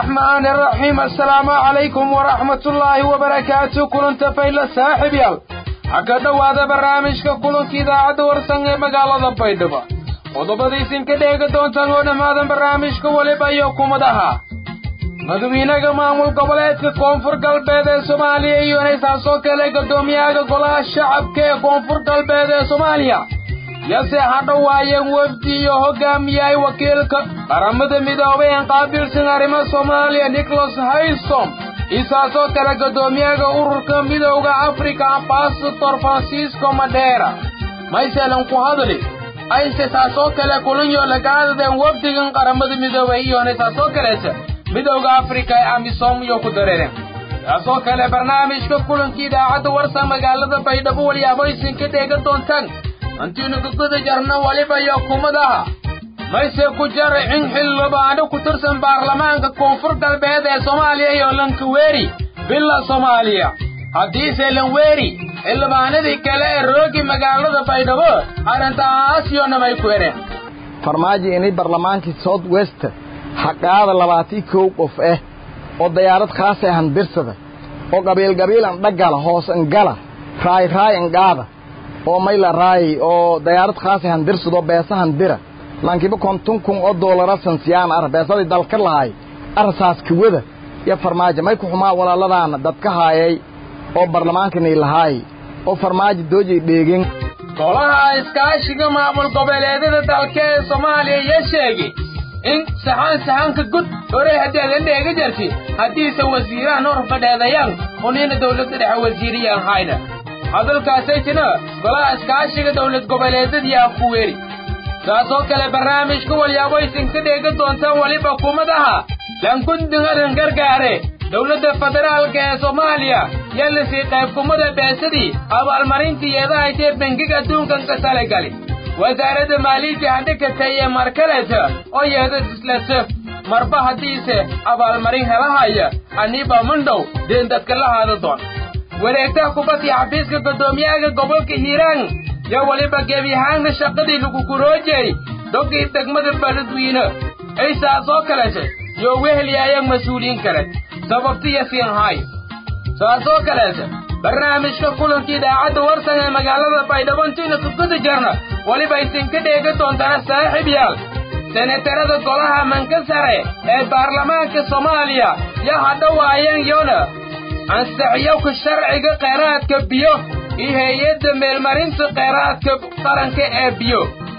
الرحمن الرحيم السلام عليكم ورحمة الله وبركاته كلنت فيلا صاحب يال حكا هذا برنامج كلنت إذاعة ورسنة مقالة بيدبا qodobadiisin ka dheega doontaan oo dhammaadan barnaamijka weliba iyo kumadaha madawiinaha maamul goboleedka koonfur galbeed ee soomaaliya iyo inaysaasoo kale guddoomiyaha golaha shacabka ee koonfur galbeed ee soomaaliya yase hadha waayeen wefdi iyo hogaamiyay wakiilka qaramada midoobay een qaabilsan arrimaha soomaaliya nicholas haysom isaasoo kale guddoomiyaha ururka midowda africa ambasador francisco madheera mayselan ku hadli ayse taasoo kale kulanyo lagaadadeen wafdigan qaramada midoobay iyona taasoo kaleeta midowda afrika ee amisom iyo ku dareereen taasoo kale barnaamijka kulanka idaacadda warsa magaalada baydhabo waliyaaboysin ka dheega doontaan hantiinu kaguda jarna waliba iyo kumadaha mayse ku jaricin xildhibaano ku tirsan baarlamaanka koonfur galbeed ee soomaaliya iyo lankaweeri villa soomaaliya haddiise lanweeri xildhibaanadii kale ee roogi magaalada baydhabo arrintaas yoonamay ku ereen farmaajo inay barlamaankii south west xaqaada labaatii kow qof ah oo dayaarad khaasa ahan birsada oo qabiilqabiil an dhagala hoos an gala raay raay an qaada oo mayla raay oo dayaarad khaasa ahan birsado beesahan dira lankiba kontun kun oo doolara sansiyaan ar beesadii dalka lahay arsaas kawada iyo farmaajo may ku xumaa walaaladaana dadka haayay oo barlamaankanii lahaay oo farmaajo doojay dheegin golaha iskaashiga maamul goboleedyada dalka ee soomaaliya iyo sheegay in saxaan saxaanka gud hore haddeedan dheega jarti haddiise wasiirahan hor fadheedayaan unina dawladda dhexe wasiiriyaan hayna hadalkaasaytina golaha iskaashiga dawlad goboleedyadii ah ku weeri saasoo kale barnaamijka walyaaboysin ka dheega doontaan weliba kumadaha lankundingadan gargaare dowladda federaalka ee soomaaliya yallasii qaybkumada beesadii abaalmarintii eedahaysee bengiga adduunkan ka talagali wasaaradda maaliyadda hadhikatay ee markaleta oo yeedad islase marba haddiise abaalmarin helahaya aniba mandhow deen dadka la haada doon wareegtaha kubadii xafiiska guddoomiyaha gobolka hiiraan yo weliba gebiyahaanna shaqadii lagu guroojay dogii degmada baladwiine ay saasoo kalete yo weheliyaayaan mas-uuliyiin kale sababtiya siinhay saasoo kaleete barnaamijka kulanka idaacadda warsan ee magaalada baydhabo intiina kuguda jarna weliba isinka dheega doontana saaxiib yaal senatarada golaha manka sare ee baarlamaanka soomaaliya yo hadha waayeen yona ansaxyowka sharciga kheyraadka biyo iyo hay-adda meelmarinta kheyraadka qaranka ee biyo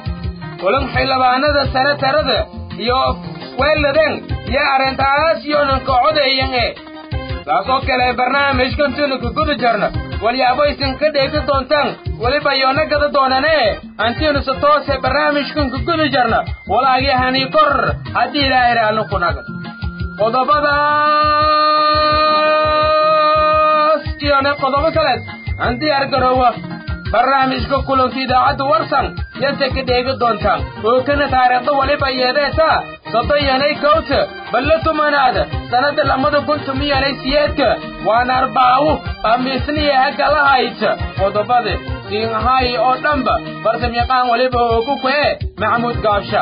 kulan xildhibaanada senatarada iyo weeladeen iyo arrintaas yoonan ka codayan ee saasoo kale barnaamijkantiinu kaguda jarna walyaabo ka dheegi doontaan weliba yoona gada doonanee antiinu se toose barnaamijkan kaguda jarna walaagihanii kor haddii ilaahay raalli ku nagan qodobadaas iyone qodobo kaleed aan diyaar garoowa barnaamijka kulanka idaacadda warsan yase ka dheegi doontaan oo kana taariikhda weliba yeedeetaa soddonyanay kowta balla tumanaada sannadda lamada kun tumiyanay siyeedka waana arbaawu amiisniya hagalahayta qodobada siinhay oo dhanba barsamyaqaan weliba oogu kwee maxamuud gaabsha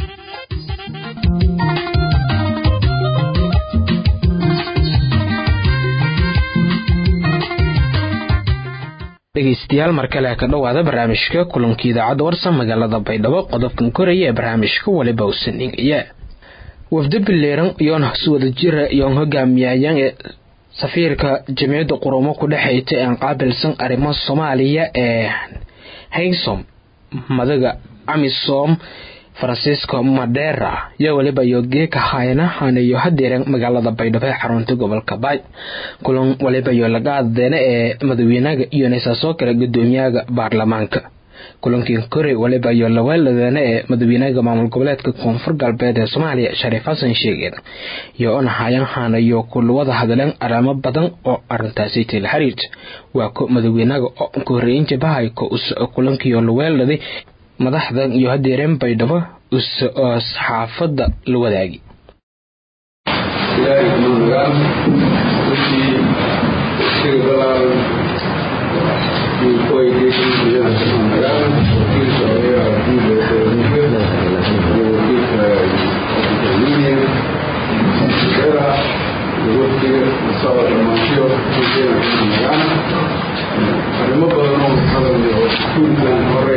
dhegeystayaal mar kale ka dhowaada barnaamijka kulanka idaacadda warsan magaalada baydhabo qodobkan koraya ee barnaamijka waliba usan dhigaya wafdo bileeran iyoon si wada jira iyoon hogaamiyayaan ee safiirka jamciyadda qurumo ku dhexayta een qaabilsan arrimaha soomaaliya ee haysom madaga amisom francisco madera iyo weliba yogeeka hayna hanayo hadeeran magaalada baydhabo ee xarunta gobolka baay kulan waliba yo laga adeena ee madaxweynaha iyo neesaasoo kale gudoomiyaha baarlamaanka kulankii kore waliba yo laweeladeena ee madaxweynaha maamul goboleedka koonfur galbeed ee soomaaliya shariif xasan sheegeed iyo onahayan hanayo kulwada hadleen arrimo badan oo arintaasi tila xiriirta waa ko madaxweynaha oo ka horeeyin jabahay ko kulankiyo laweeladay madaxdan iyo hadeereen baydhabo oo saxaafadda la wadaagi ilaahay kuma nagaan wixii isaga balaaran iyo kuwa geeshin iyada kuma nagaan wakiilka odayaha guud ee dowladnimada iyo wakiilka union era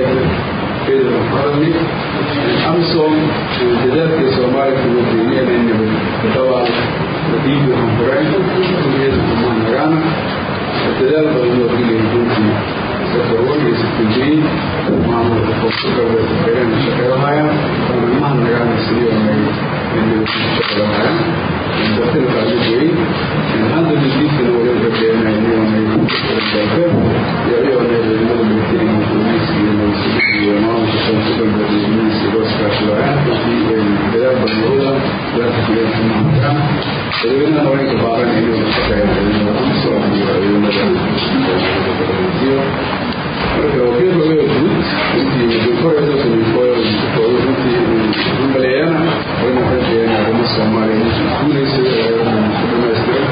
sheegay ciidan farani amisom dadaalka soomaaliya kuwa deegaanayna dabaa wadiiga hanfureen kuliyada kumaanagaana dadaal badan oo gelaya runtii safarwaniga sakunjiyey maamulka koonfur galbeed xeerana shaqeynahayaan dhammaanmaha nagaana sidiyoonay shaqeynahayaan dadkana qaaligeey hadda midiidkana wali rabeenay iyoonay dalka iyoonay ciidamada militariga booliiska iyo nabadsugiga iyo maamulka koonfur galbeed iyo booliiska loo iskaashadayaan runtii dadaal badan wada dadka kuleedka mahanagaana madaxweynaha haweenka baaran inuu la shaqeeyo ciidamada amisom iyo ciidamada marka wakiil laga guud intii koreedo sameyfooyo runtii maleeyana wayna rajeeyaan arrimo soomaaliya guulaysa ku dhamaystiran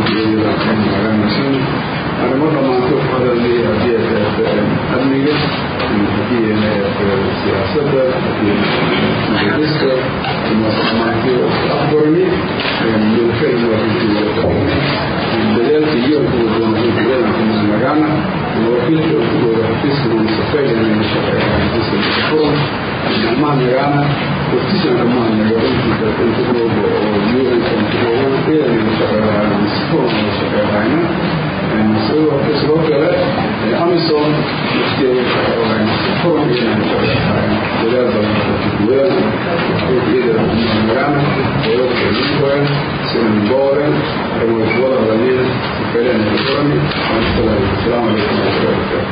arrimo dhammaanto ku hadalnay haddii ay tahay amniga haddii ay siyaasadda mujadiska dhammaantii afgorni milkayna runtii dadaalka iyo kuwa doonadiyada kumaanagaana wakiilka kugooda xafiiska munisafeeyana shaqeeyaan xafiiska furan dhammaanagaana waftisan dhammaanaga runtii intuglooba oo yuuranka intuglooba iyana shaqeeyaan sifuran oo shaqeeyana sidoo kale amison waftiyeeda shaqeeyaan sifuran iyana shaqeeyaan dadaal badan kuwada iyada dhammaanagaana wadadka linkoen sinan booren kuwada hadalnina safeeyana furan asalaamu calaykum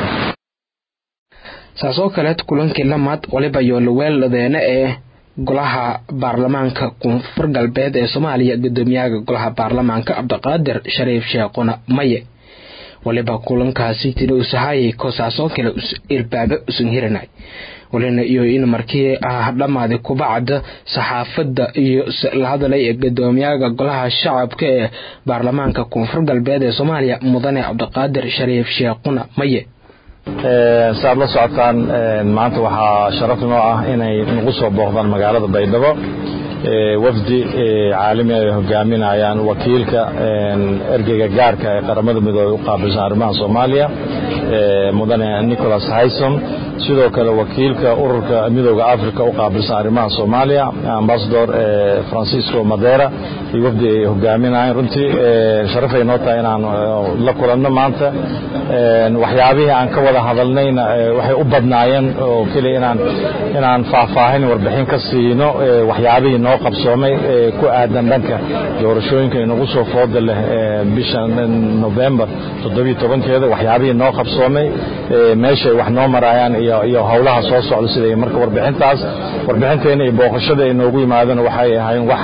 saasoo kaleed kulankii lamaad waliba yoolaweeladeena ee golaha baarlamaanka koonfur galbeed ee soomaaliya gudoomiyaha golaha baarlamaanka cabdiqaadir shariif sheekhuna maye waliba kulankaasi tiri usahayay koosaasoo kale irbaabe usan hiranay walina iyo in markii dhamaaday kubacda saxaafadda iyo la hadalay ee gudoomiyaha golaha shacabka ee baarlamaanka koonfur galbeed ee soomaaliya mudane cabdiqaadir shariif sheekhuna maye si aad la socotaan maanta waxaa sharaf inoo ah inay nagu soo booqdaan magaalada baydhabo wafdi caalami ay hogaaminayaan wakiilka ergeyga gaarka ee qaramada midoobey u qaabilsan arrimaha soomaaliya mudane nicholas haysom sidoo kale wakiilka ururka midooda africa u qaabilsan arrimaha soomaaliya ambasador francisco madera iyo wafdi ay hogaaminayaan runtii sharafay noo tahay inaan la kulanno maanta waxyaabihii aan ka wada hadalnayna waxay u badnaayeen oo keliya inaan inaan faahfaahin warbixin ka siino waxyaabihii noo qabsoomay ku aadan dhanka doorashooyinka inagu soo fooda leh bisha november toddobiyo tobankeeda waxyaabihii noo qabsoomay meeshay wax noo marayaan iyo howlaha soo socda sida marka warbixintaas warbixinteena iyo booqashada ay noogu yimaadeen waxay ahayn wax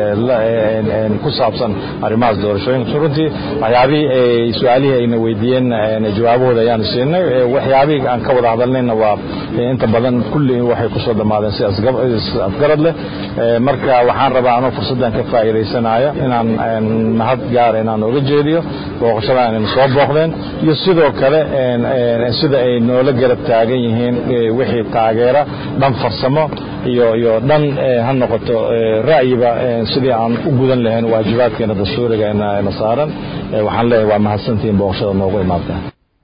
ku saabsan arrimahaas doorashooyinka runtii waxyaabihii su-aalihii ayna weydiiyeen jawaabahooda ayaanu siinay waxyaabihii aan ka wada hadalnayna waa inta badan kulli waxay kusoo dhammaadeen si afgarad leh marka waxaan rabaa anoo fursaddan ka faa'iidaysanaya inaan mahad gaara inaan nooga jeediyo booqashadan inayna soo booqdeen iyo sidoo kale sida ay noola garab taagan yihiin wixii taageera dhan farsamo iyo iyo dhan ha noqoto ra'yiba sidii aan u gudan lahayn waajibaadkeena dastuuriga na saaran waxaan leeyahay waa mahadsantihiin booqashada noogu imaadeen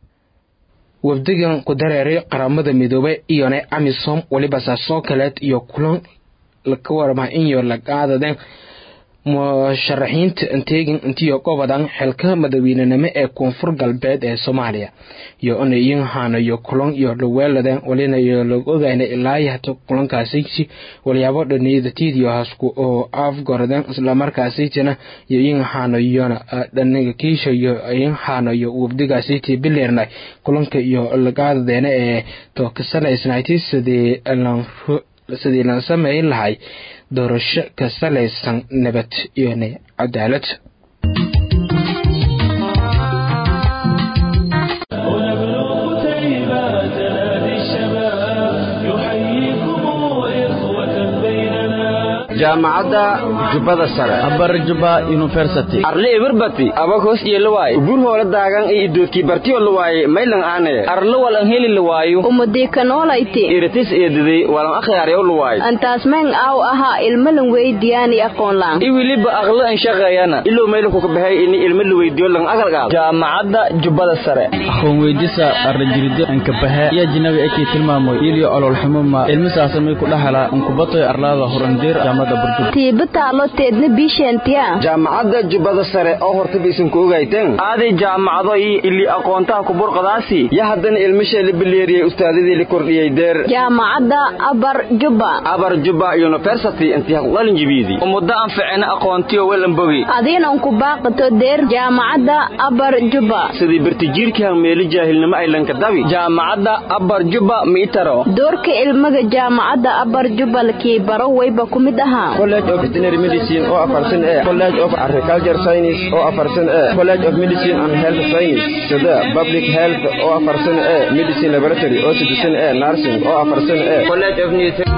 wafdigan ku dareeray qaramada midoobey iyona amisom weliba saasoo kaleed iyo kulan ka warama inyo lagaadadeen musharaxiinta anteegin intiyo gobodan xilka madaweynenimo ee koonfur galbeed ee soomaaliya iyo inayin haanayo kulan iyo dhaweeladeen walina iyo lagu ogayna ilaa hata kulankaasiti walyaabo dhaniyadatiidiyo hasku oo afgoradeen islamarkaasitina iyo in haanayona dhaniga kiisha iyo in haanayo wafdigaasiti bileernay kulanka iyo lagaadadeena ee tookasalaysnayti sidii sidii la sameyn lahay doorasho ka salaysan nabad iyo cadaalad jaamacadda jubbada sare abar juba university arle eberbati abag hoos yeelawaay ubur hoola daagan iyo idoodkii bartiyo lawaaye maylan aane arlo walan heli lawaayo umadikanolayti iritis eediday walan akhyaaryaw lawaay antaasmeen aaw ahaa ilmalan weydiyaani aqoonlaan i weliba aqlo an shaqeeyana ilow maylanku ka baxay ini ilmo la weydiyo lan agalgaal jaamacadda jubbada sare aqoon weydisa arrajiride ankabahe iyo jinabi ekii tilmaamoy iliyo ololxumuma ilmisaasamay ku dhahala ankubatoy arlaada horandeer jaamacadda burjub tiiba taalo teedna biisheentiya jaamacadda jubbada sare oo hortaba isanku ogayteen aaday jaamacado iyo ili aqoontaha kuburqadaasi ya haddana ilmishee la bileeriyey ustaadadii la kordhiyey deer jaamacadda abar juba abar juba university intii haqlalin jibiidi muddo aan ficina aqoontiyo welan bogi adiinan ku baaqato deer jaamacadda abar juba sidii bartijiirkii hangmeeli jaahilnimo ay lankadabi jaamacadda abar juba miitaro doorka ilmaga jaamacadda abar juba lakii baro wayba ku mid ahaa college of veterinary medicine oo afarsan ee college of agriculture science oo afarsan ee college of medicine and health science sida public health oo afarsan ee medicine laboratory oo sidisan ee nursing oo afarsan ee college of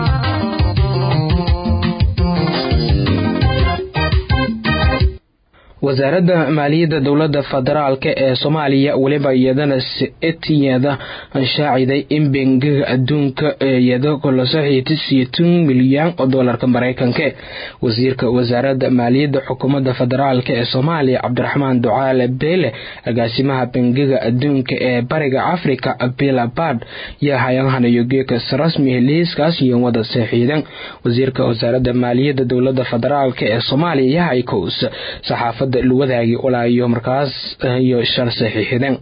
wasaaradda maaliyadda dowladda federaalk ee soomaaliya weliba iyadana etiyada shaaciday in bengiga adduunka iyada kula saxiitay siyeetan milyan oo doolarka maraykanka wasiirka wasaaradda maaliyadda xukuumadda federaalk ee soomaaliya cabdiraxmaan ducaale beele agaasimaha bengiga adduunka ee bariga afrika bilabad yaa hayahanayo geekas rasmi liiskaas iyo wada saxiidan wasiirka wasaaradda maaliyadda dowladda federaalk ee soomaaliya yahay kows saxaafada wadaagi walaayo markaas iyo shal saxiixideen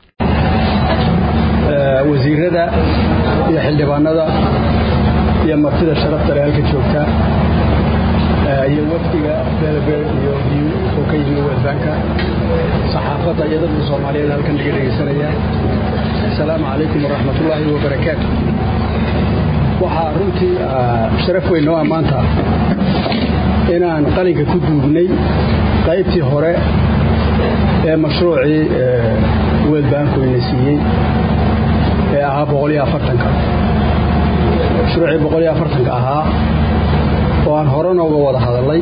wasiirada iyo xildhibaanada iyo martida sharafta leh halka joogta iyo wafdiga beelbeer iyo hiyu oo ka yimi welbanka saxaafadda iyo dadka soomaaliyeed halkan laga dhegaysanaya asalaamu calaykum waraxmatullaahi wabarakaatu waxaa runtii sharaf weyn noo ammaanta inaan qalinka ku duugnay qaybtii hore ee mashruucii weelbaankoyna siiyey ee ahaa boqoliyo afartanka mashruucii boqoliyo afartanka ahaa oo aan horena uga wada hadalnay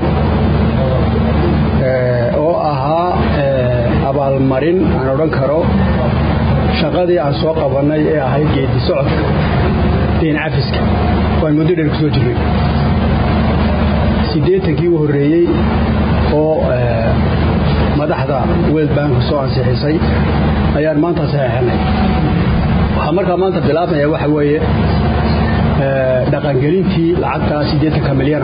oo ahaa abaalmarin aan odhan karo shaqadii aan soo qabannay ee ahayd geedi socodka deen cafiska waan muddo dheer ku soo jirnay siddeetankii u horreeyey oo madaxda world bank soo ansixisay ayaan maanta saxeexanay waxaa markaa maanta bilaabmaya waxa weeye dhaqangelintii lacagta siddeetanka milyana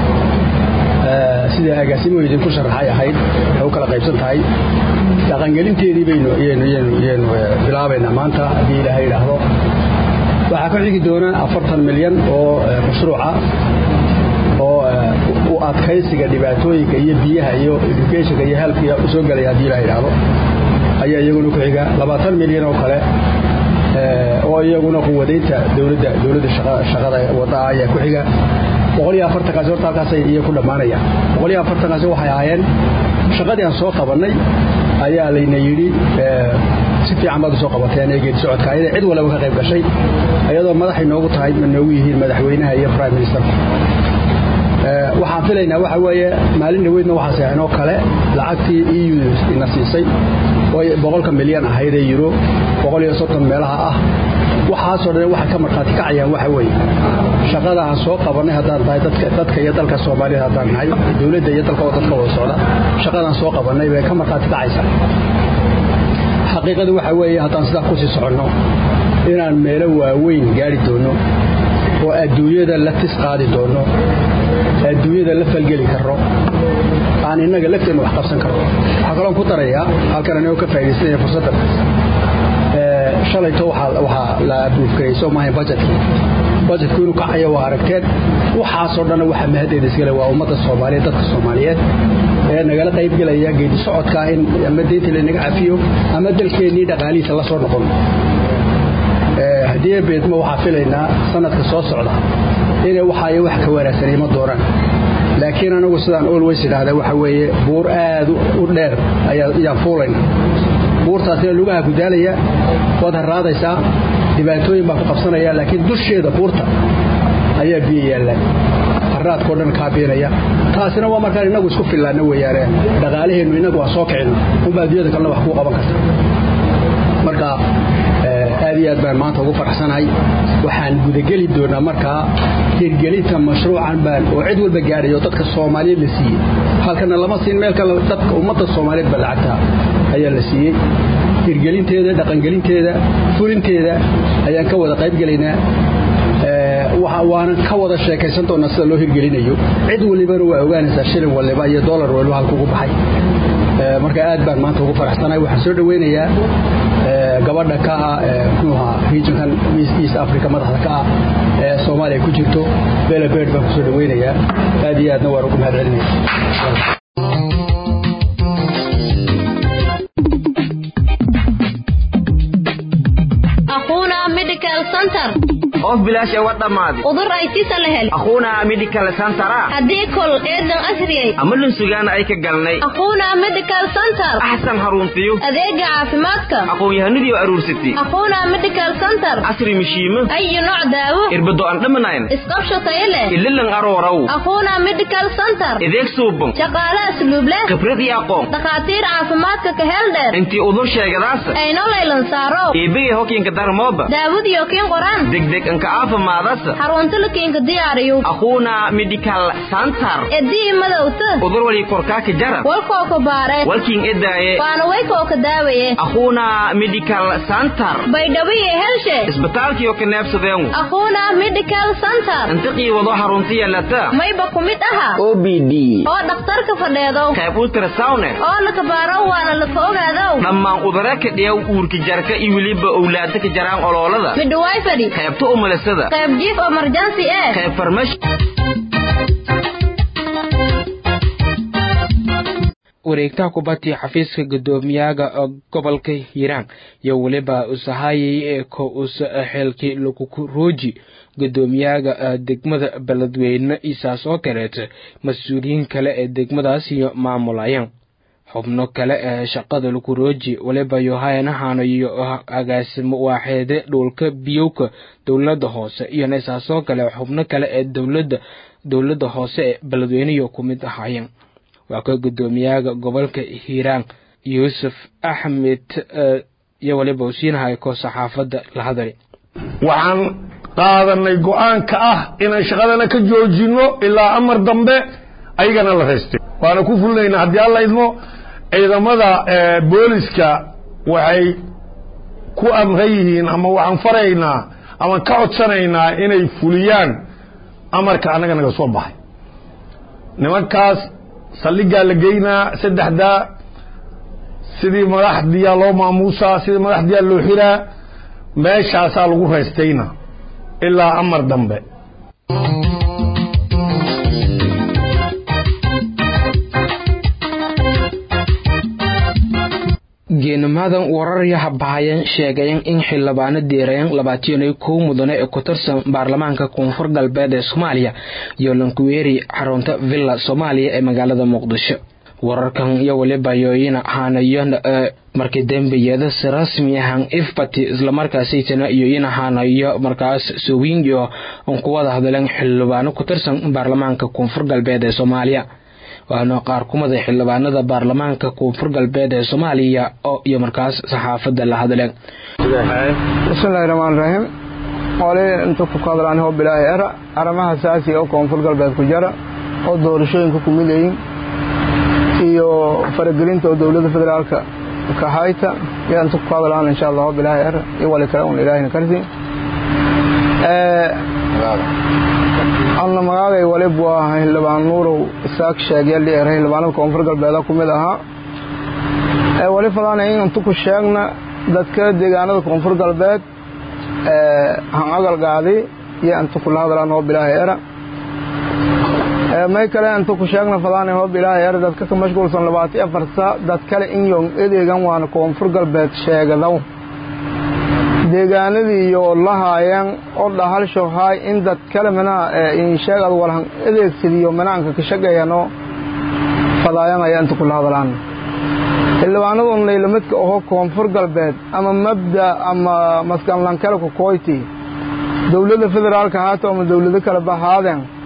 sida agaasimuhu idinku sharaxay ahayd waxay u kala qaybsan tahay dhaqangelinteedii baynu ynu bilaabaynaa maanta haddii ilaahay idhaahdo waxaa ka xigi doona afartan milyan oo mashruuca oo u adkaysiga dhibaatooyinka iyo biyaha iyo educationka iyo healthka u soo gelaya haddii ilaha idhaahdo ayaa iyaguna ku xiga labaatan milyan oo kale oo iyaguna quwadaynta dowladda dowladda shaqada waddaa ayaa ku xiga boqoliyo afartankaasi horta halkaasay iyo ku dhammaanayaan boqoliyo afartankaasi waxay ahaayeen shaqadii aan soo qabannay ayaa layna yidhi si fiican baad u soo qabateen ee geedi socodka ayada cid walaba ka qayb gashay ayadoo madaxay noogu tahay ma noogu yihiin madaxweynaha iyo prime ministerka waxaan filaynaa waxa weeye maalin dhaweydna waxaa seexeen oo kale lacagtii eu ina siisay oo boqolka milyan ahaydee yuro boqol iyo soddon meelaha ah waxaasoo dhan waxay ka markhaati kacayaan waxa weeye shaqada aan soo qabannay haddaan tahay dadka iyo dalka soomaaliyeed haddaan nahay dowladda iyo dalka oo dadka wada socda shaqadaan soo qabannay bay ka markhaati kacaysaa xaqiiqadu waxa weeye haddaan sidaa kusii soconno inaan meelo waaweyn gaari doonno oo adduunyada la tis qaadi doonno adduunyada la falgeli karno aan innaga lafteenna wax qabsan karno waxaa kaloon ku darayaa halkan anigoo ka faaidaysanaya fursaddan shalayto waxaa la abuufkarey soo maahayn bajetkii bajetku inuu kacayo waa aragteen waxaasoo dhanna waxa mahaddeeda iskale waa ummadda soomaaliyeed dadka soomaaliyeed ee nagala qaybgelaya geedi socodkaa in ama deynta laynaga cafiyo ama dalkeennii dhaqaalihiisa la soo noqon haddii beedmo waxaa filaynaa sanadka soo socda inay waxaayo wax ka wanaagsan ima doonaan laakiin anagu sidaan olways idhaahda waxa weeye buur aad u dheer ayaan fuulayna buurtaasina lugaha gudaalaya waad harraadaysaa dhibaatooyin baa ku qabsanaya laakiin dusheeda buurta ayaa biyo yaallaan haraadkao dhan kaabiinaya taasina waa markaan innagu isku fillaanna weeyaane dhaqaalaheennu innagu waa soo kicina unbaa adduunyada kalena wax kuu qaban karta marka aad iyo aad baan maanta ugu faraxsanahay waxaan gudageli doonaa markaa hirgelinta mashruucan baan oo cid walba gaadhayo dadka soomaaliyeed la siiyey halkana lama siin meel kale dadka ummadda soomaaliyeed ba lacagta ayaa la siiyey hirgelinteeda dhaqangelinteeda fulinteeda ayaan ka wada qayb gelaynaa waanan ka wada sheekaysan doonaa sida loo hirgelinayo cid walibana waa ogaanaysaa shilin waliba iyo dolar waliba halkugu baxay marka aad baan maanta ugu faraxsanahay waxaan soo dhaweynayaa gabadha ka ah mxuuha regionkan east africa madaxda ka ah ee soomaaliya ku jirto bela bird baan kusoo dhaweynayaa aad iyo aadna waan ugu mahad celinaya of bilaash ee wa dhammaaday udur aytisa la hel akhuunaa medical centera haddii kol eedan asriyay ama lunsugaana ay ka galnay akhuuna medical center axsan haruntiyo adeega caafimaadka aqoon-yahanadii oo aruursatay akhuuna medical center casri mishiimo ayu nooc daawo irbado aan dhamanayn isqabsho tayo leh ililan arooraw akhuuna medical center ideeg suuban shaqaale asluub leh khibrad iyo aqoon dhakhaatiir caafimaadka ka hel dheer intii udur sheegadaasa ayno laylan saaro eebegay hokiinka darmooba daawadiyo kiin qoraan degdeg anka aafimaadasa xarunta lakiinka diyaariyo akhuuna medical center edii madowta udur wali korkaaka jara walkoo ka baare walkiin edaaye waana waykoo ka daawaye akhuuna medical center baydhawiye helshe isbitaalkiyo ka neebsadeengu akhuuna medical center intiqii wado xarunta yeelata mayba ku mid aha o b d oo dhakhtarka fadheedow qayb ultrasawne oo laka baaro waana laka ogaadow dhammaan udare ka dhiyaw uurka jarka iyo weliba owlaada ka jaraan oloolada midhawaay fadhi qaybta umulisada qayb jiif emergency ee qayb farmash wareegtaha kubadii xafiiska guddoomiyaga gobolka hiiraan iyo weliba usahayay ee ko usa xeelkii lakukuruuji guddoomiyaga degmada beledweyne isaas oo kaleeta mas-uuliyiin kale ee degmadaas iyo maamulayaan xubno kale ee shaqada lakurooji waliba yohayanahan iyo agaasimo waaxeede dhulka biyowka dowlada hoose iyona isaasoo kale xubno kale ee dowlada dowlada hoose ee beledweyneyo ku mid ahaayeen waa ka guddoomiyaga gobolka hiiraan yuusuf axmed iyo waliba uu siinahay ko saxaafadda la hadlay waxaan qaadanay go-aanka ah inaan shaqadana ka joojinno ilaa amar dambe ayagana la raystay waana ku fulinaynaa haddii alla idmo ciidamada booliska waxay ku amran yihiin ama waxaan faraynaa ama ka codsanaynaa inay fuliyaan amarka annaga naga soo baxay nimankaas saldhigaa la geynaa saddexdaa sidii madaxdiyaa loo maamuusaa sidii madaxdiyaa loo xiraa meeshaasaa lagu raystayna ilaa amar dambe geenimaadan wararyaha bahayan sheegayan in xildhibaano deerayan labaatan iyo kow mudane ee ku tirsan baarlamaanka koonfur galbeed ee soomaaliya iyo lankuweeri xarunta villa soomaaliya ee magaalada muqdisho wararkan iyo weliba yooyina haanayon markii dembiyeeda si rasmi ahan ifbati islamarkaasaytana iyoyina haanayo markaas sowinyo on ku wada hadleen xildhibaano ku tirsan baarlamaanka koonfur galbeed ee soomaaliya waana qaar kumada xildhibaanada baarlamaanka koonfur galbeed ee soomaaliya oo iyo markaas saxaafadda la hadleen bismillahi raxmaan raxiim qole inta ku hadlaan hoo bilaahi era arrimaha saasi oo koonfur galbeed ku jara oo doorashooyinka ku midayin iyo faragelinta oo dowladda federaalka kahayta yaa inta ku hadlaan insha allah hoo bilaahi era iyo wali kale un ilaahina karsi anna magaagay walib waa xildhibaan nuurow isaaq sheegyali er xildhibaanada koonfur galbeeda ku mid ahaa ee wali fadaan in intu ku sheegna dadka deegaanada koonfur galbeed han agalgaadi iyo intu kula hadlaan hoo bilaahi era may kale intu ku sheegna fadaan hoo bilaahi era dadka ka mashquulsan labaati afarsa dad kale in yong edeegan waana koonfur galbeed sheegadaw deegaanadii iyo lahaayeen oo dhahalsho haay in dad kale manaa insheegad walhan adeegsadiyo manaanka ka shaqeeyano fadaayan ayaa inta kula hadlaan xildhibaanadun laylamidka oho koonfur galbeed ama mabda ama maskanlankale ku koyti dowladda federaalka haata ama dowlado kale bahaadeen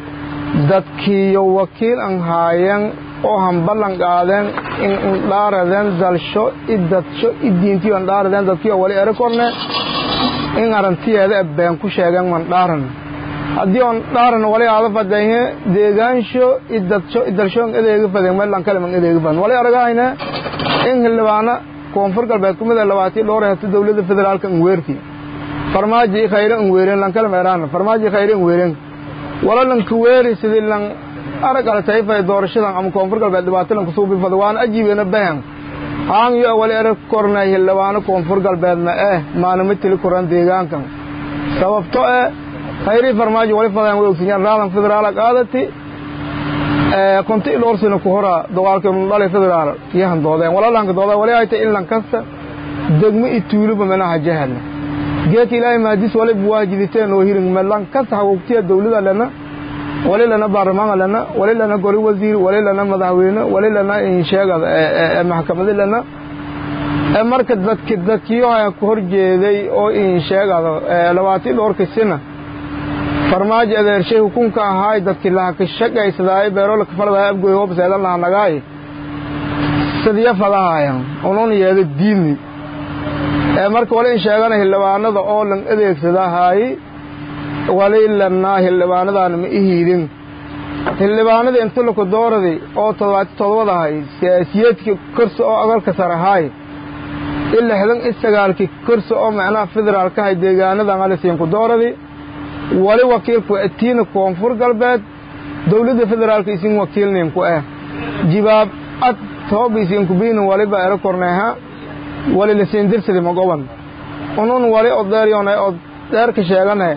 dadkiiyo wakiil an haayeen oo han ballan qaadeen in indhaaradeen dalsho i dadsho i diintiyo andhaaradeen dadkiiyo wali ere korne in arantiyeeda e been ku sheegeen man dhaaran haddii on dhaaran wali aada fadayhe deegaansho i dadsho i dalsho an edeega fadeen meelan kale man edeega fadan wali aragahayne in xildhibaana koonfur galbeed ku mid a labaatii dhowr hata dowladda federaalka an weerti farmaajo i khayre an weeren lan kale meeraan farmaajo i khayre an weeren wala lanka weeri sidii lan arag alatayfay doorashadan ama koonfur galbeed dhibaato lanka suubifada waana ajiibena bahan haan yo wali erag kornay xildhibaano koonfur galbeedna eh maalima tili koran deegaankan sababto eh khayrii farmaajo wali fadaan way ogsinyaan raadan federaala qaadati konti dhowr sano ku hora dagaalkeenu dhalay federaal yahan doodeen walalanka doodeen wali ay tahay in lan kasta degmo i tuuluba menaha jahadna geedka ilaahay maadis wali buwaajiditeen oo hirin melan kasta hagugtiya dawlada lana wali lana baarlamaanka lana wali lana goli wasiir wali lana madaxweyne wali lana insheegada maxkamadi lana marka dadki dadkiyoha ku hor jeeday oo insheegada labaatii dhowrka sina farmaajo adeershay hukunka ahaay dadkii laha ka shaqaysadaay beerola kafaladaay abgoy hoobaseedan laha nagaay sidiya fadahayan unun yeeda diini marka wali in sheegana xildhibaanada oo lan adeegsadahay wali lanaa xildhibaanadaana ma ihiidin xildhibaanadii inta laku dooradi oo todobaati todobadahay siyaasiyeedkii korsi oo agalka sarahaay i lixdan i sagaalkii korsi oo macnaha federaalkahay deegaanadan alisiinku dooradi wali wakiilku atiina koonfur galbeed dowladda federaalka isin wakiilninku ah jibaab ad tooba isinku biinin waliba ero korneeha wali lasiindirsadi magoban unun wali odeeryone od dheerka sheegane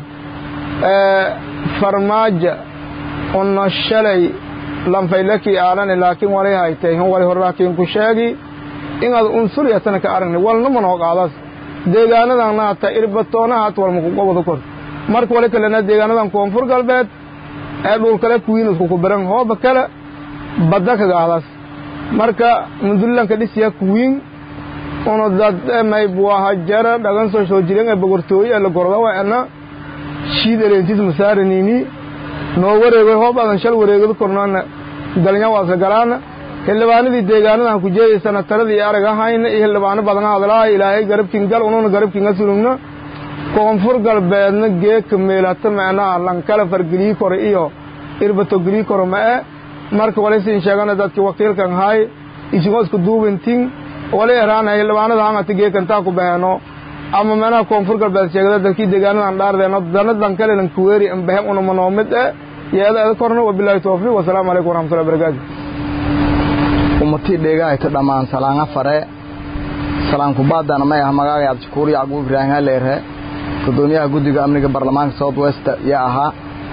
farmaaja una shalay lanfaylakii aanani laakiin wali haytay hun wali horlaakiinku sheegi inaad unsuryatana ka aragni walna manoo qaadas deegaanadanna hata irbatoona hat walmaku gobada kor marka wali kalena deegaanadan koonfur galbeed ee dhulkale kuwiinusku ku biran hooba kale badda kagaadas marka mundulilanka dhisiya kuwiin unu dad maybuaha jara dhagan soo soo jiren ee bogortooye ee la gordawa ena shiid eleentis masaaranini noo wareegoy hoob adan shal wareegado kornaana galnya waasla galaana xildhibaanadii deegaanadan ku jeedaysana taradii arag ahayna iyo xildhibaano badan hadlaa ilaahay garabkin gal ununa garabkinga sulugna koonfur galbeedna geeka meelata macnaha lankala fargelii kore iyo irbato gelii kore ma'e marka walisin sheegana dadkii wakiilkan hay isingoosku duubintin wali eraana xildhibaanada hangata geekantaa ku baheeno ama meelaha koonfur galbeed sheegada dadkii deegaanadan dhaardeeno dana dankale lan kuweeri ambahem una manoomid e yeeda eda korna wabilaahi tawfiiq wasalaamu calaykum waraxmatullahi barakaatu ummatii dheegahayta dhammaan salaanga fare salaankubaadana may ah magaaga abdishakuur yacquub ibraahim haleere gudoomiyaha guddiga amniga baarlamaanka south west yaa ahaa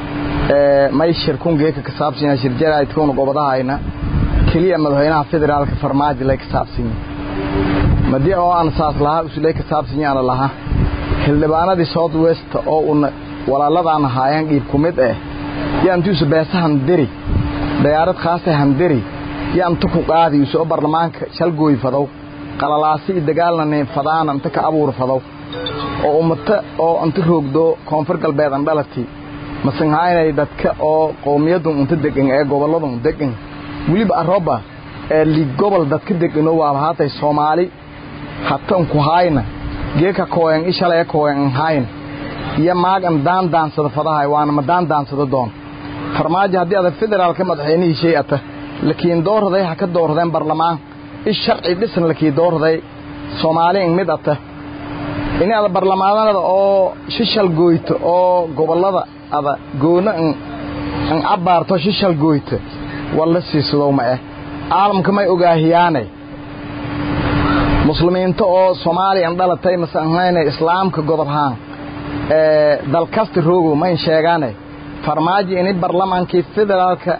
may shirkun geeka ka saabsanya shirjaraydkuna gobadahayna keliya madaxweynaha federaalka farmaajo lay ka saabsanya madii oo aan saas lahaa usulay ka saabsanyaana lahaa xildhibaanadii south west oo una walaaladaan ahaayeen dhiib ku mid eh yaantuusu beesa handiri dayaarad khaasa handiri yaantu ku qaadi usoo baarlamaanka shalgooy fadow qalalaasi iyo dagaalnani fadaana inta ka abuur fadow oo ummata oo inta roogdo koonfur galbeed an dhalati masanhaynay dadka oo qowmiyadun unta degan ee gobolladun degan weliba arooba ee liig gobol dadka degano waaba haatay soomaali hatan ku hayna geeka kooyan ishalaya kooyan an hayn iyo maag an daan daansado fadahay waana ma daan daansado doon farmaajo haddii ada federaalka madaxweynihii shay ata lakiin doorraday ha ka doorradeen barlamaan ish sharci dhisan lakii doorraday soomaali in mid ata ini ada barlamaanada oo shishal gooyto oo gobollada ada goona an cabbaarto shishal gooyto walla siisadow ma eh caalamka may ogaahiyaanay muslimiinta oo soomaaliya an dhalatay mase anhayna islaamka godobhaan ee dalkasta roogow mayn sheegaanay farmaajo ini barlamaankii federaalka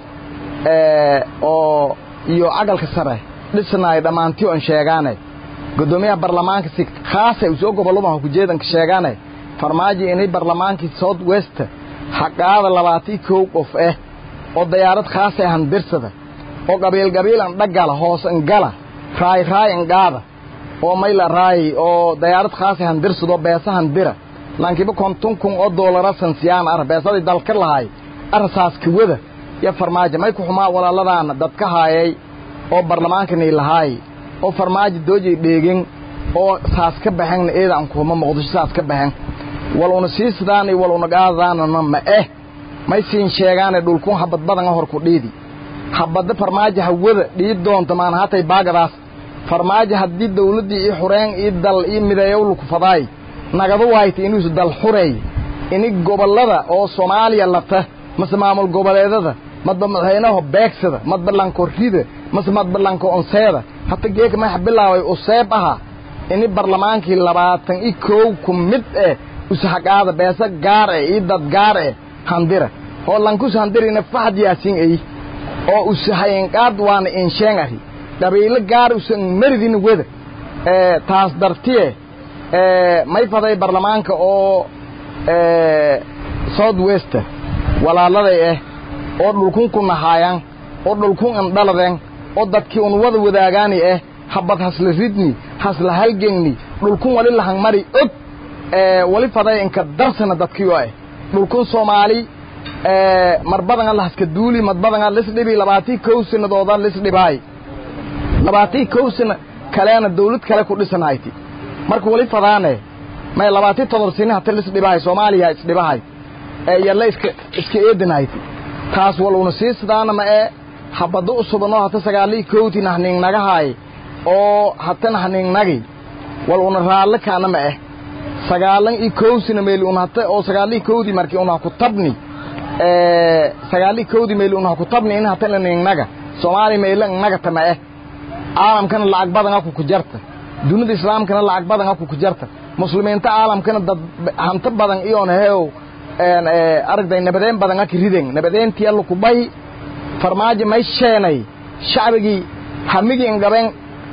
oo iyo cagalka sare dhisnaay dhammaantii on sheegaanay gudoomiyaha barlamaanka si khaasa usoo gobollada ku jeedanka sheegaanay farmaajo inay barlamaankii south west xaqaada labaatii kow qof ah oo dayaarad khaasa ahan dirsada oo qabiil qabiil an dhagala hoos an gala raay raay an qaada oo mayla raay oo dayaarad khaasa ahan dirsado beesahan dira lankiba konton kun oo doolara sansiyaan ar beesadii dalka lahay arsaas kawada iyo farmaajo may ku xumaa walaaladaana dadka haayay oo barlamaankanii lahaay oo farmaajo doojay dheegin oo saas ka baxenna eedaan kuuma muqdisho saas ka baxen wal una siisdaan iyo wal una gaadadaanana ma eh may siin sheegaane dhulkun habad badanga hor ku dhiidi habadda farmaajo hawada dhiid doonta maana hatay baagadaas farmaajo haddii dawladdii ii xureen ii dal ii mideeyowlaku fadaay nagadu wayta inuusu dal xureey ini gobollada oo soomaaliya lata mase maamul goboleedada madba madaxweynaho beegsada madba lanko rida mase madba lanko onseeda hata geeka maxa bilaabay useeb aha ini barlamaankii labaatan i koow ku mid eh usahaqaada beesa gaar eh ii dad gaar eh handira oo lankus handirina faxad yaasin ey oo usahayenqaad waana insheen ahi dhabiilo gaar usan maridin weda taas dartiye may faday barlamaanka oo south west walaaladay ah oo dhulkun ku nahaayaan oo dhulkun indhaladeen oo dadkii un wada wadaagaani ah habad hasla ridni hasla halgengni dhulkun wali lahangmari og wali faday inka darsana dadkiyo ah dhulkun soomaali mar badanga lahaska duuli mad badanga lisdhibi labaatii kow sanadooda lisdhibaay labaatii kow sana kaleena dawlad kale ku dhisanayti marka wali fadaane may labaatii todor sini hata lisdhibahay soomaaliya isdhibahay yalla iska iska eedanayti taas wal una sii sidaana ma ee habaddo u subanoo hata sagaalii kowti nahningnagahaay oo hata nahningnagi wal una raalle kaana ma eh sagaalan i kowsina meeli un hata oo sagaalii kowdi markii una ku tabni sagaalii kowdi meeli una ku tabni in hata ningnaga soomaali meela ngnagata ma eh caalamkana lacag badan aku ku jarta dunida islaamkana lacag badan aku ku jarta muslimiinta caalamkana dad hanto badan iyoon heew aragday nabadeen badan aki riden nabadeentii alla ku bahi farmaajo may sheenay shacbigii hamigii ingabeen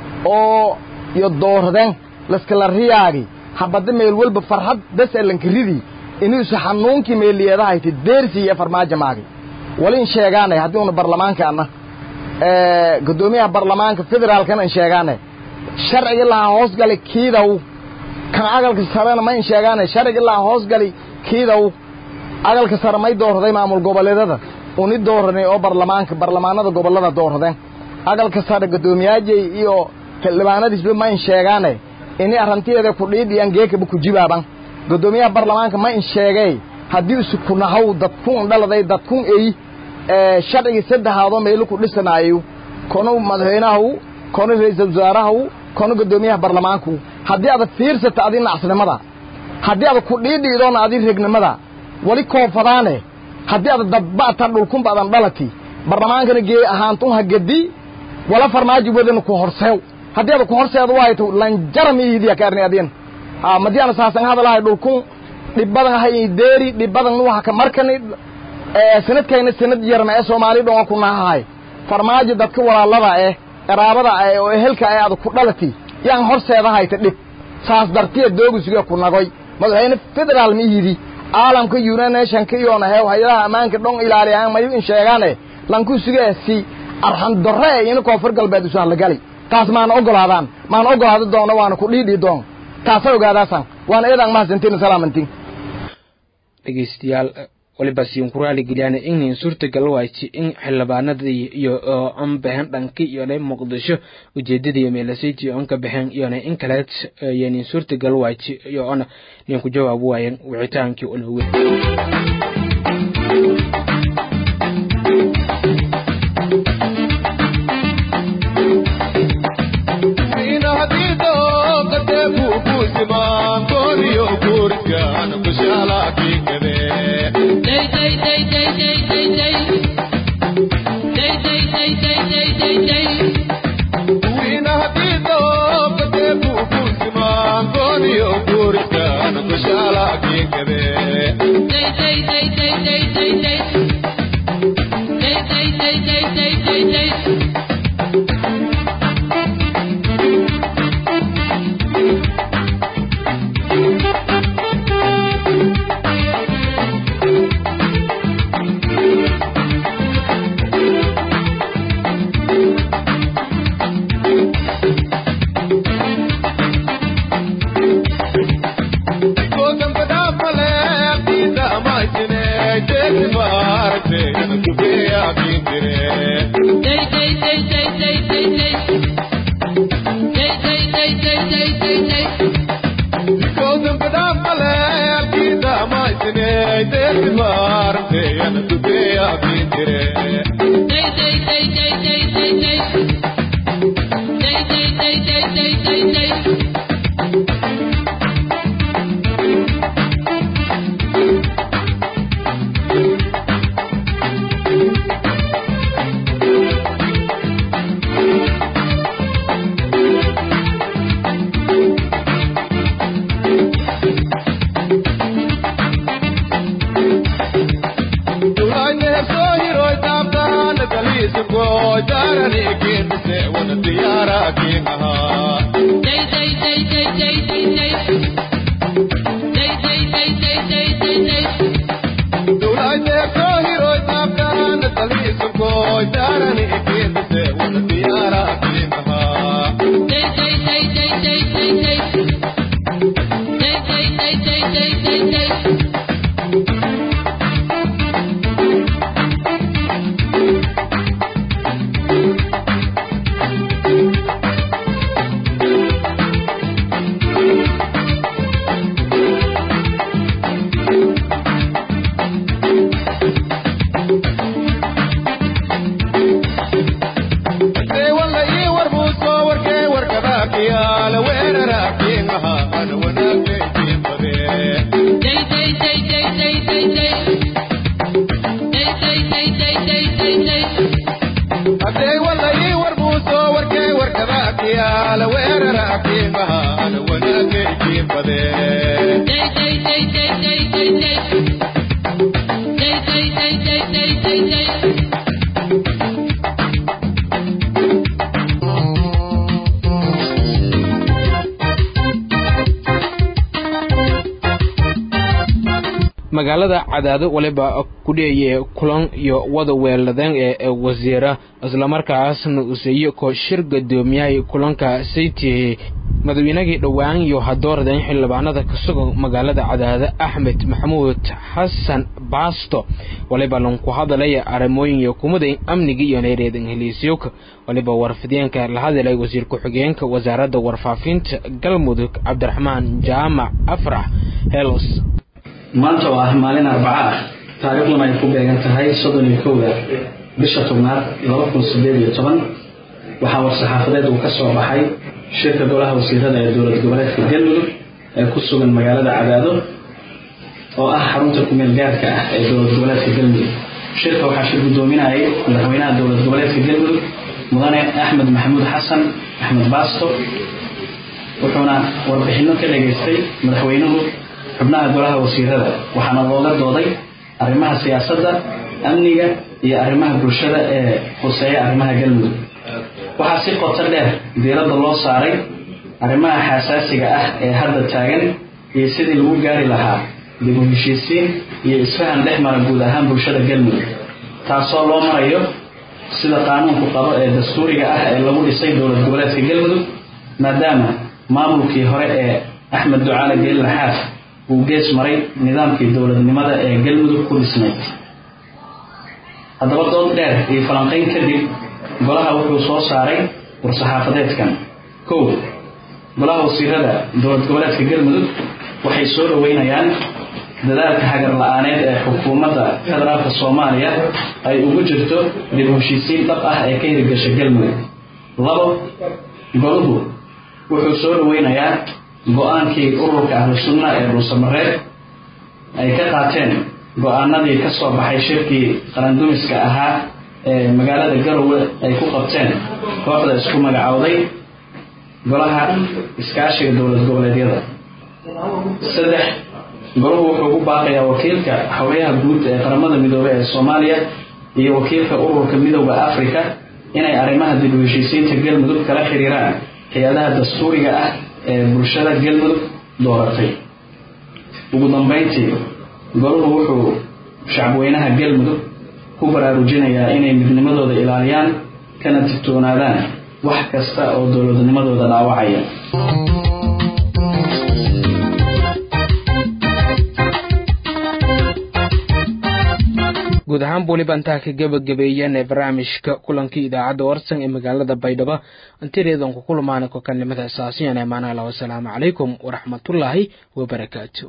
oo iyo dooradeen laskala riyaagi habadda meel walba farxad bes elanka ridi inuusa xanuunkii meeliyeedahayti deersii iyo farmaajo maagi wali in sheegaanay haddii una barlamaankaana guddoomiyaha barlamaanka federaalkana in sheegaanay sharcigi lahaa hoosgali kiidaw kan agalka sarena ma in sheegaanay sharcigi lahaa hoosgali kiidaw agalka sare may dooraday maamul goboleedada uni dooranay oo barlamaanka barlamaanada gobollada dooradeen agalka sare guddoomiyaajay iyo xildhibaanadiisba ma in sheegaane ini arrantiyeeda ku dhiidhiyaan geekaba ku jibaaban guddoomiyaha barlamaanka ma in sheegay haddii isu ku nahaw dadkun dhaladay dadkun ey sharcigii saddexaadoo meelo ku dhisanaayo kono madaxweynahaw kono ra-iisal wasaarahaw kono guddoomiyaha barlamaanku haddii aad fiirsata adi nacasnimada haddii aad ku dhiidhiidoona adi regnimada wali koofadaane haddii aad dadba'ta dhulkunba adan dhalati barlamaankana gee ahaantun ha gedi wala farmaajo wadana ku horseew haddii aad ku horseedo waayto lanjaram iidiya kaarni adin ha madiana saasan hadalahay dhulkun dhibbadan hay deeri dhibbadan nuha ka markani sanadkayna sanad yarna ee soomaali dhonga ku nahahay farmaajo dadka walaalada eh qaraabada eh oo ehelka eh aad ku dhalati yaan horseedahayta dhib saas dartiya doogisuga ku nagoy madaxweyne federaal ma yidi caalamka united nationka iyoona heew hay-adaha ammaanka dhon ilaaliyahaan mayu in sheegaane lanku sugaasi arxan darre e ina koonfur galbeed isu hadlagali taas maana ogolaadaan maana ogolaada doona waana ku dhiidhii doon taasa ogaadaasan waana eedaan mahadsantiin salaamantiin dhegeystayaal waliba siin ku raaligeliyaan in suurtagal waaji in xildhibaanadii iyo an baxeen dhanki iyona muqdisho ujeedadii meelasayji on ka baxeen iyona in kaleed yani suurtagal waaji iyo ona nin ku jawaab waayeen wicitaankii unawe magaalada cadaado waliba kudheeye kulan iyo wada weeladeen ee wasiira islamarkaasna useeyo ko shir gadoomiyahay kulanka saytihe madaweynagii dhowaan iyo hadoorden xildhibaanada kasugan magaalada cadaado axmed maxamuud xasan baasto waliba lanku hadalaya arrimooyin iyo kumaday amniga iyo neereedan heliisyowka waliba warfideenka la hadalay wasiir ku-xigeenka wasaaradda warfaafinta galmudug cabdiraxmaan jaamac afrax helos maanta oo ah maalin arbaca ah taariikhduna ay ku beegan tahay soddon iyo kowda bisha tobnaad laba kun sideed iyo toban waxaa war-saxaafadeed uu ka soo baxay shirka golaha wasiirada ee dowlad goboleedka galmudug ee ku sugan magaalada cadaado oo ah xarunta kumeel gaarka ah ee dowlad goboleedka galmudug shirka waxaa shir guddoominayay madaxweynaha dowlad goboleedka galmudug mudane axmed maxamuud xasan axmed baasto wuxuuna warbixinno ka dhageystay madaxweynuhu xubnaha golaha wasiirada waxaana looga dooday arrimaha siyaasadda amniga iyo arrimaha bulshada ee huseeya arrimaha galmudug waxaa si qoto dheer diiradda loo saaray arrimaha xasaasiga ah ee hadda taagan iyo sidii lagu gaari lahaa dib u heshiisiin iyo isfahan dhex mara guud ahaan bulshada galmudug taasoo loo marayo sida qaanuunku qabo ee dastuuriga ah ee lagu dhisay dowlad goboleedka galmudug maadaama maamulkii hore ee axmed ducaale geeli laxaad uu gees maray nidaamkii dowladnimada ee galmudug ku dhisnayd haddaba dood dheer iyo falanqayn kadib golaha wuxuu soo saaray war-saxaafadeedkan kow golaha wasiirada dowlad goboleedka galmudug waxay soo dhoweynayaan dadaalka hagar la-aaneed ee xukuumadda federaalka soomaaliya ay ugu jirto dib u heshiisiin dhab ah ee ka hirgasha galmudug labo goluhu wuxuu soo dhoweynayaa go-aankii ururka ahlu sunna ee dhuusamareed ay ka qaateen go-aanadii ka soo baxay shirkii qarandumiska ahaa ee magaalada garowe ay ku qabteen kooxda isku magacowday golaha iskaashiga dowlad goboleedyada saddex golahu wuxuu ku baaqayaa wakiilka xogyaha guud ee qaramada midoobey ee soomaaliya iyo wakiilka ururka midooda africa inay arrimaha dib u heshiisiinta galmudug kala xiriiraan hay-adaha dastuuriga ah ee bulshada galmudug dooratay ugu dambeyntii golahu wuxuu shacbweynaha galmudug ku baraarujinayaa inay midnimadooda ilaaliyaan kana digtoonaadaan wax kasta oo dowladnimadooda dhaawacaya guud ahaanba weliba intaa ka gebagabeeyeen ee barnaamijka kulankii idaacadda warsan ee magaalada baydhabo intireedan ku kulmaana kokanimada asaasiyan ee maanaala wasalaamu calaykum waraxmatullaahi wabarakaatu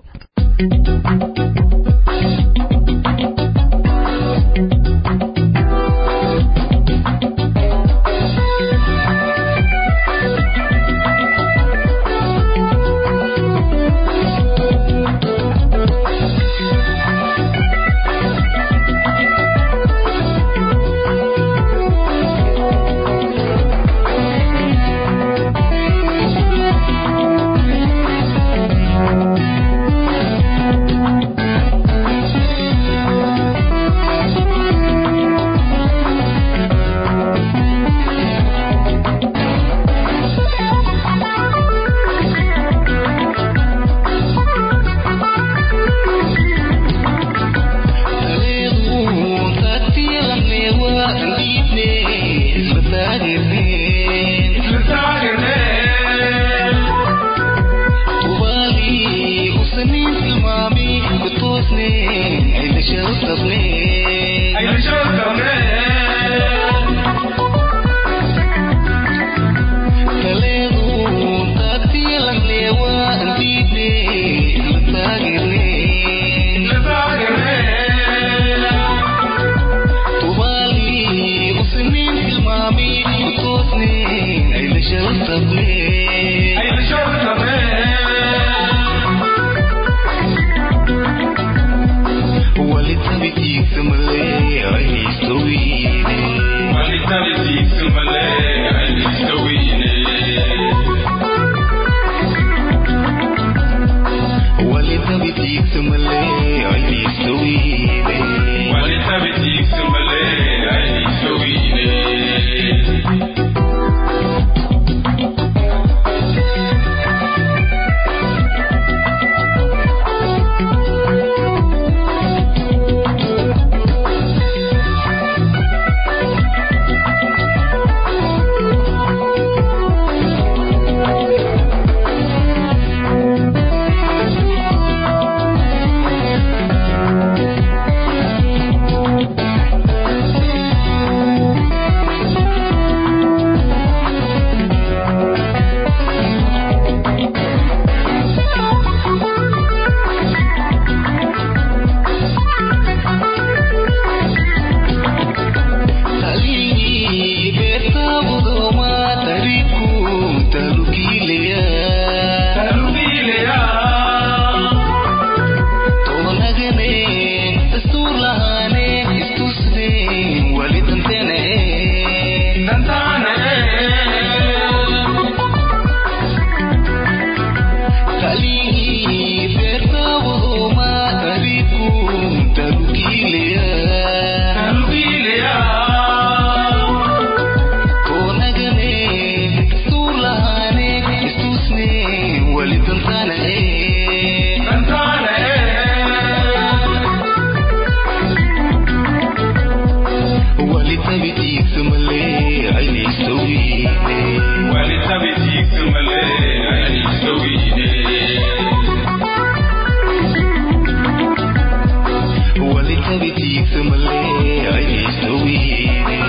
Wali tabi tiigsa malee ay istawiine